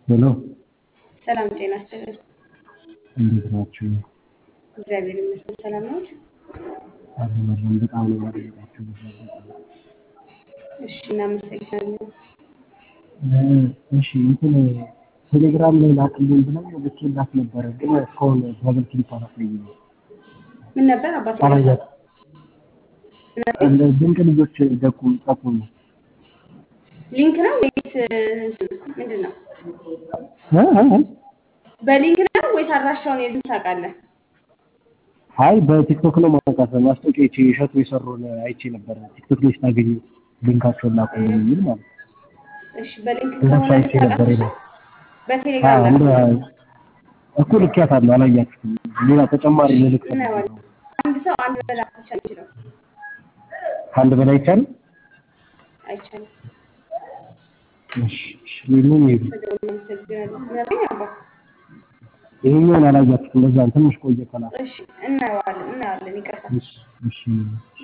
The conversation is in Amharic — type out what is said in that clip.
ሄሎ ሰላም ጤና ይስጥልን። እንዴት ናችሁ? እግዚአብሔር ይመስገን ሰላም ነው። አለመለም በጣም ነው የማደንቃችሁ። በዚህ አጋጣሚ እሺ እናመሰግናለን። እሺ እንትን ቴሌግራም ላይ ላክልኝ ብለው ልኬላት ነበረ፣ ግን እስካሁን ደብል ክሊክ አላሳየኝም። ምን ነበር አባቴ? አላያት ድንቅ ልጆች ደቁም ጠቁሙ። ሊንክ ነው ወይስ ምንድን ነው? እ እ እ በሊንክ ነው ወይስ አድራሻውን የልን ታውቃለህ? አይ በቲክቶክ ነው ማውቃት ማስታወቂያ ይቺ እሸቱ የሰሩን አይቼ ነበረ። ቲክቶክ ላይ ስታገኙ ሊንካቸውን ላኩልኝ የሚል ማለት ነው። እሺ በሊንክ እነሱ ከሆነ አይቼ ነበር ልታውቃት ይላል። በቴሌግራም እንደ ላክ። እኮ ልኬያታለሁ፣ አላያችሁትም። ሌላ ተጨማሪ ልልክ እናየዋለን። አንድ ሰው አንድ መላክ ብቻ ነው የሚችለው። ከአንድ በላይ ይቻላል። አይቻልም። እሺ እሺ፣ ሌላውን ይሄዱ። በደንብ እናመሰግናለን። ምናምን አባ ይሄኛውን አላያችሁትም። ለዛ ነው ትንሽ ቆየ ከላኩ። እሺ እናየዋለን እናየዋለን። ይቅርታ እሺ እሺ